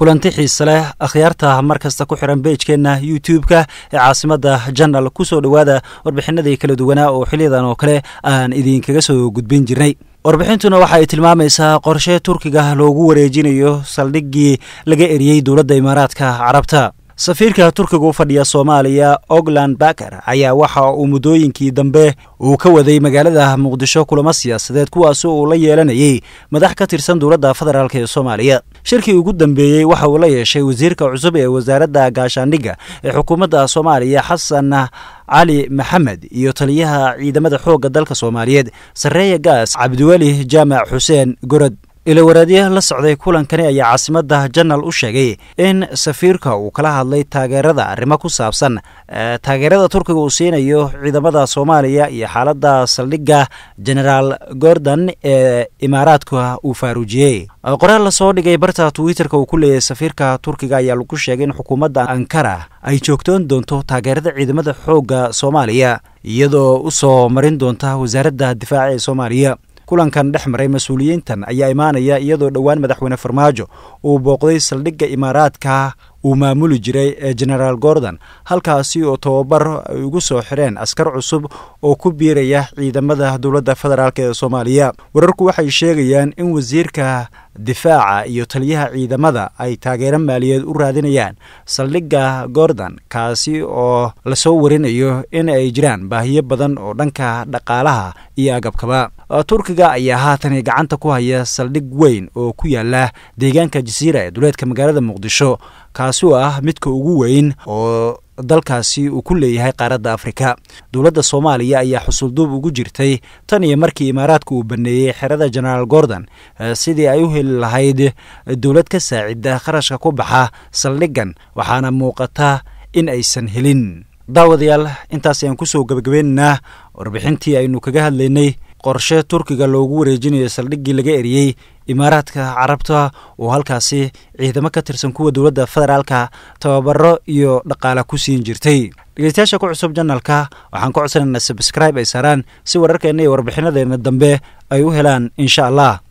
kulanti xiise leh akhyaarta mar kasta ku xiran beejkeenna youtube-ka ee caasimada janal kusoo dhowaada warbixinadii kala duwanaa oo xiliyadan oo kale aan idinkaga soo gudbin jirnay warbixintuna waxa ay tilmaamaysaa qorshe turkiga loogu wareejinayo saldhiggii laga eriyey dowladda imaaraadka carabta safiirka turkiga u fadhiya soomaaliya ogland baker ayaa waxa uu muddooyinkii dambe uu ka waday magaalada muqdisho kulamo siyaasadeed kuwaas uu la yeelanayey madax ka tirsan dowladda federaalk ee soomaaliya shirkii ugu dambeeyey waxa uu la yeeshay wasiirka cusub ee wasaaradda gaashaandhigga ee xukuumadda soomaaliya xasan cali maxamed iyo taliyaha ciidamada xoogga dalka soomaaliyeed sarreeya gaas cabdiweli jaamac xuseen gorod ilowaraadya la socday kulankani ayaa caasimadda janal u sheegay in safiirka uu kala hadlay taageerada arrimo ku saabsan taageerada turkiga uu siinayo ciidamada soomaaliya iyo xaaladda saldhigga genaraal gordon ee imaaraadka uu faaruujiyey qoraal lasoo dhigay barta twitterka uu ku leeyahay safiirka turkiga ayaa lagu sheegay in xukuumadda ankara ay joogtoon doonto taageerada ciidamada xoogga soomaaliya iyadoo u soo marin doonta wasaaradda difaaca ee soomaaliya kulankan dhex maray mas-uuliyiintan ayaa imaanaya iyadoo dhowaan madaxweyne farmaajo uu booqday saldhigga imaaraadka uu maamuli jiray ee genaraal gordon halkaasi oo tababar ay ugu soo xireen askar cusub oo ku biiraya ciidamada dowladda federaalk ee soomaaliya wararku waxay sheegayaan in wasiirka difaaca iyo taliyaha ciidamada ay taageero maaliyeed u raadinayaan saldhigga gordon kaasi oo lasoo warinayo in ay jiraan baahiyo badan oo dhanka dhaqaalaha iyo agabkaba turkiga ayaa haatan gacanta ku haya saldhig weyn oo ku yaala deegaanka jasiira ee duleedka magaalada muqdisho kaasi oo ah midka ugu weyn oo dalkaasi uu ku leeyahay qaaradda afrika dowladda soomaaliya ayaa xusulduub ugu jirtay tan iyo markii imaaraadka uu baneeyey xerada genaraal gordon sidii ay u heli lahayd dowlad ka saacida kharashka ku baxa saldhiggan waxaana muuqata in aysan helin daawadayaal intaas ayaan kusoo gebagabeynaynaa warbixintii aynu kaga hadlaynay qorshe turkiga loogu wareejinayo saldhiggii laga eriyey imaaraadka carabta oo halkaasi ciidamo ka tirsan kuwa dowladda federaalka tababaro iyo dhaqaala ku siin jirtay dhegeystayaasha ku cusub janalka waxaan ka codsanaynaa sabscribe ay saaraan si wararkeenna iyo warbixinadeena dambe ay u helaan insha allah